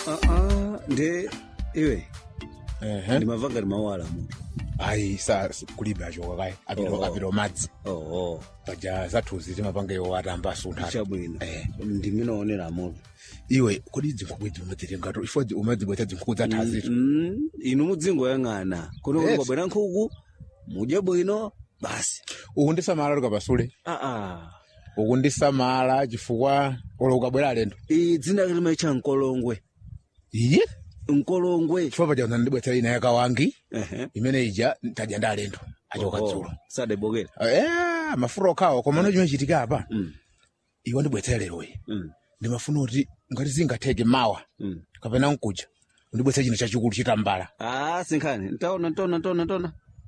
Ah, ah, nde iwe ehe ndimamva ngati mawala munthu ayi sa kulibe achoka kayi apiro Oh. apiro madzi oho paja zathuzi timapanga iwo atamba asuntha chabwino Eh. ndiminoonera munthu iwe kodi zinkhuku idzi umadzirengato ifo umadzibwetsa zinkhuku zathazitu Mm, inu mudzingoyang'ana kuno Yes. kwabwera nkhuku mudye bwino basi uku ndisamala tukapasule aa uku ndisamala chifukwa olo ukabwera alendo iyi dzina limaitcha mkolongwe iye mkolongwe chifukwa paja ndibwetsera ina yakawangi Ehe. imene ija tadya ndi alendo achoka Oho, dzulo sadebokera Eh, mafuta okhawo koma no chimene chitika apa Mm, iwe ndibwetsera leroyi mm, ndimafuna kuti ngati zingatheke mawa mm. kapena nkuja undibwetsera chino chachikulu chitambala Ah, sinkhani ntaona ntaona ntaona ntaona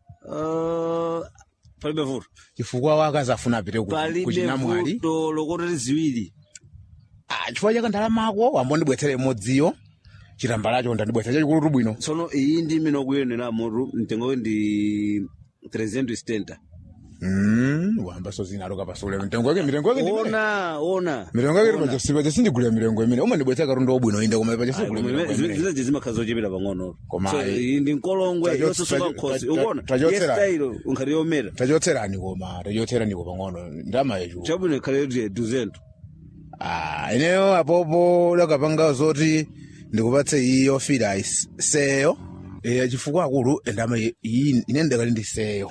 Uh, palibe vuto chifukwa wakazi afuna apite ku- palibe kuchinamwali vuto lokotera ziwiri Ah, chifukwa chaka ndalamako wambondibwetsera imodziyo chitambalacho ndandibwetsera chachikulutu bwino tsono iyi ndi imene ukuyenera mutu mtengo ndi 370 Mm, wamba so zinalo kapasule mitengo yake mitengo yake ndi imene. ona ona mirengo yake Ona. paja paja sindigulira mirengo imene umandibwetsera katundu wabwino inde koma paja Ayi, sindigulira koma mirengo ime- imene zileje zimakhala zochepera pang'ono Koma So, ayi. iyi ndi mkolongwe Tacho- yososoka tacho- nkhosi ta- ukuona tachotsera. yesitayilo unkhati yomera tachotserani koma tachotseraniko pang'ono ndama yechu chabwino ikhale yoti duzento Ah, ineyo apopo lakapanga zoti ndikupatse iyo fira is- seyo eh chifukwa akulu ndama iyi ine ndakali ndi seyo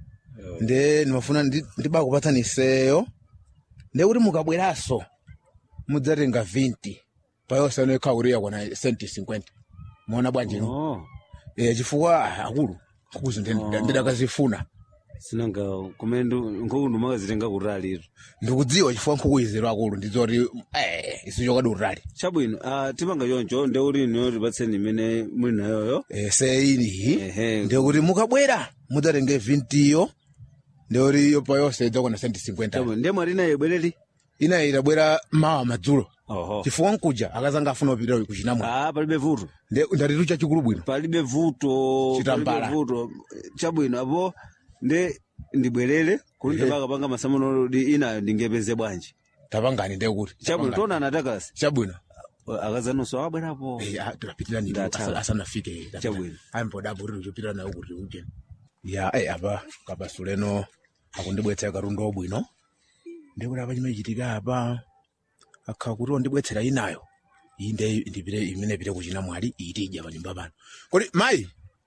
nde ndimafuna ndi- ndibakupatsani seyo nde kuti mukabweraso mudzatenga 20 payosano ikhala kuti yakwana senti 50 muona bwanji no Oh, eh chifukwa ah, akulu nkukuzi ndidakazifuna sinanga kumene nkhuku ndimakazitenga kutalitu ndikudziwa chifukwa nkhuku izero akulu ndizoti eh isichokadi utali chabwino ah, tipanga choncho nde kuti iniyo tipatseni imene muli nayoyo Eh, seiniyi Ehe. ndikuti mukabwera mudzatenge 20 yo ndikuti iyo payonse idzakwana senti 50 chabwino ndiye mwalina yebwereri inayi itabwera mawa madzulo oho chifukwa nkuja akazanga afuna kupita kuchinamwa ah, palibe vuto ndatitu chachikulu bwino palibe vuto Chitambala. palibe vuto chabwino apo nde ndibwerere kuti Ehe. ndipakapanga masamuno di inayo ndingepeze bwanji tapangani ndekuti chabwino tona anatakasi chabwino akazanunso abwerapo Eh, ah, tilapitirani Ndathawa. asanafike Chabwino. aimbodapo kuti tichopitira nayo kuti uje ya eh, apa kabasuleno akundibwetsera katundu wabwino ndikuti apa chimene chitika apa akhala kuti wandibwetsera inayo iyi nde ndipite imene ipite kuchinamwali iyi tidya panyumba pano kodi mayi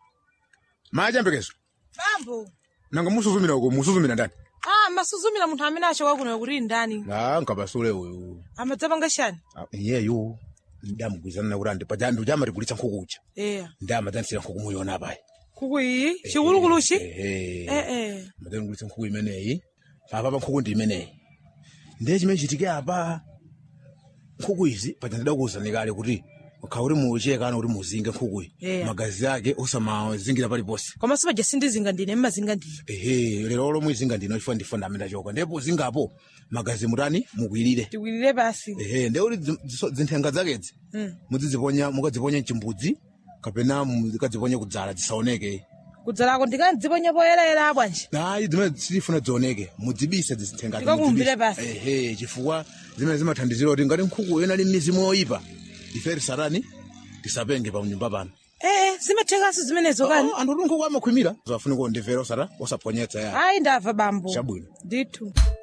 mayi achiyambekezo bambo nanga musuzumira uko musuzumira ndani ah masuzumira munthu amene achoka kuno kuti ndani a nkabasule uyu amadzapanga chani Ah, iyeyu ndamugwizana nakuti andipaja ndujamatigulitsa nkhuku uja eya ndamadzanisira nkhuku muyona apayi nkhuku iyi chikulukuluchi ehe eh eh madangulitsa nkhuku imeneyi apa pa nkhuku ndi imeneyi ndiye chimene chitike apa nkhuku izi paja ndidakuwuzani kale kuti ukha kuti muchekana kuti muzinge nkhukuyi Yeah. magazi ake usamazingira paliponse koma sipaja sindizinga ndine mmazinga ndine ehe lero lomwe izinga ndino chifukwa ndifa ndamene choka ndipo zingapo magazi mutani mukwirire tikwirire basi ehe ndiye kuti zi- ziso- zinthenga zakedzi Mm. muzidziponya mukadziponya mchimbudzi kapena mukadziponya kudzala zisaoneke kudzalako ndikandziponya poyerayera bwanji hayi zimene sitifuna zioneke mudzibise zizithenga Ndikakumbire basi. ehe chifukwa zimene zimathandizira kuti ngati nkhuku yena ali mizimu yoyipa ife tisatani tisapenge pa nyumba pano eh eh zimathekanso zimenezo kani anthu kuti nkhuku amakhwimira zafunika kundimvera osata osaponyetsa ya ayi ndamva bambo Chabwino. ndithu